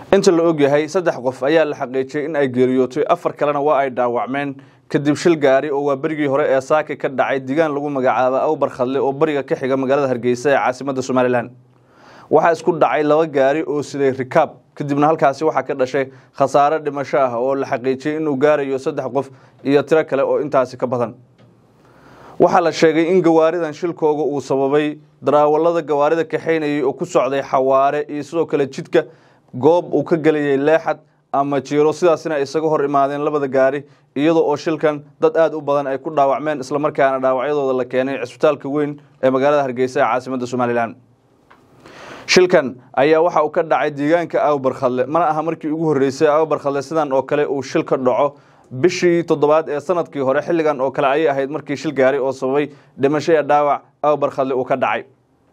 inta la ogyahay saddex qof ayaa la xaqiijiyey in ay geeriyootay afar kalena waa ay dhaawacmeen kadib shil gaari oo waa berigii hore ee saaki ka dhacay digaan lagu magacaabo awbar khadle oo bariga ka xiga magaalada hargeysa ee caasimadda somalilan waxaa isku dhacay laba gaari oo siday rikaab kadibna halkaasi waxaa ka dhashay khasaare dhimasho ah oo la xaqiijiyey inuu gaarayo saddex qof iyo tiro kale oo intaasi ka badan waxaa la sheegay in gawaaridan shilkooga uu sababay daraawalada gawaarida kaxaynayay oo ku socday xawaare iyo sidoo kale jidka goob uu ka gelayay leexad ama jiiro sidaasina ay isaga hor imaadeen labada gaari iyadoo oo shilkan dad aada u badan ay ku dhaawacmeen islamarkaana dhaawacyadooda la keenay cisbitaalka weyn ee magaalada hargeysa ee caasimadda somalilan shilkan ayaa waxa uu ka dhacay deegaanka awbarkhadle mana aha markii ugu horreysay awbarkhadle sidan oo kale uu shil ka dhaco bishii toddobaad ee sanadkii hore xilligan oo kale ayay ahayd markii shil gaari oo sababay dhimasho ee dhaawac awbarkhadle uu ka dhacay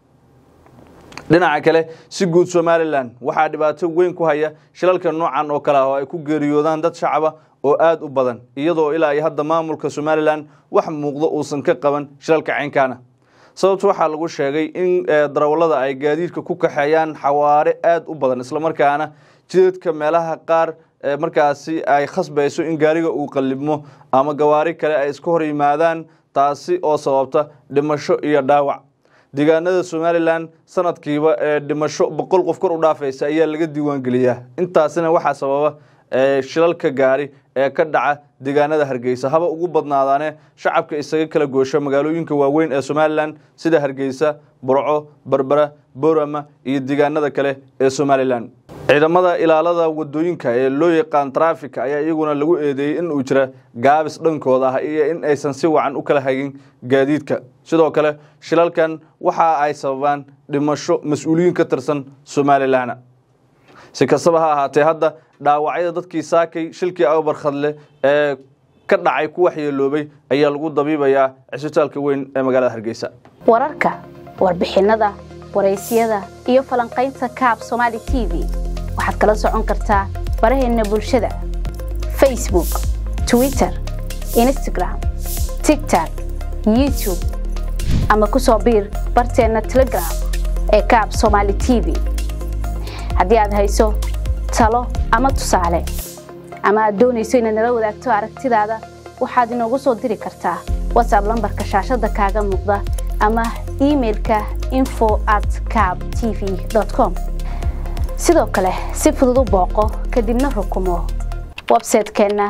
dhinaca kale si guud somalilan waxaa dhibaato weyn ku haya shilalka noocan oo kale ah oo ay ku geeriyoodaan dad shacaba oo aada u badan iyadoo ilaa iyo hadda maamulka somalilan wax muuqdo uusan ka qaban shilalka caynkaana sababta waxaa lagu sheegay in darawallada ay gaadiidka ku kaxeeyaan xawaare aada u badan islamarkaana jidadka meelaha qaar markaasi ay khasbayso in gaariga uu qallibmo ama gawaari kale ay iska hor yimaadaan taasi oo sababta dhimasho iyo dhaawac deegaanada somalilan sanadkiiba ee dhimasho boqol qof kor u dhaafaysa ayaa laga diiwaangeliyaa intaasina waxaa sababa shilalka gaari ee ka dhaca deegaanada hargeysa haba ugu badnaadaane shacabka isaga kala goosho magaalooyinka waaweyn ee somalilan sida hargeysa burco berbera borama iyo deegaanada kale ee somalilan ciidamada ilaalada wadooyinka ee loo yaqaan trafika ayaa iyaguna lagu eedeeyey in uu jira gaabis dhankooda ah iyo in aysan si wacan u kala hagin gaadiidka sidoo kale shilalkan waxa ay sababaan dhimasho mas-uuliyiin ka tirsan somalilan si kastaba ha ahaatee hadda dhaawacyada dadkii saakay shilkii awbarkhadle ee ka dhacay ku waxyeeloobay ayaa lagu dabiibayaa cisbitaalka weyn ee magaalada hargeysa wararka warbixinada waraysyada iyo falanqaynta kaab somaali t v waxaad kala socon kartaa baraheenna bulshada facebook twitter instagram tigtok youtube ama ku soo biir barteenna telegram ee kaab somaali t v haddii aad hayso talo ama tusaale ama aad doonayso inaad nala wadaagto aragtidaada waxaad inoogu soo diri kartaa watsab lambarka shaashadda kaaga muuqda ama imailka info at cab t v com sidoo kale si fudud u booqo kadibna rukumo websaytekeenna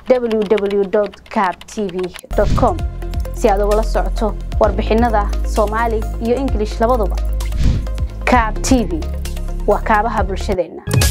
www cab t v com si aad ugala socoto warbixinada soomaali iyo ingilish labaduba cab t v waa kaabaha bulshadeenna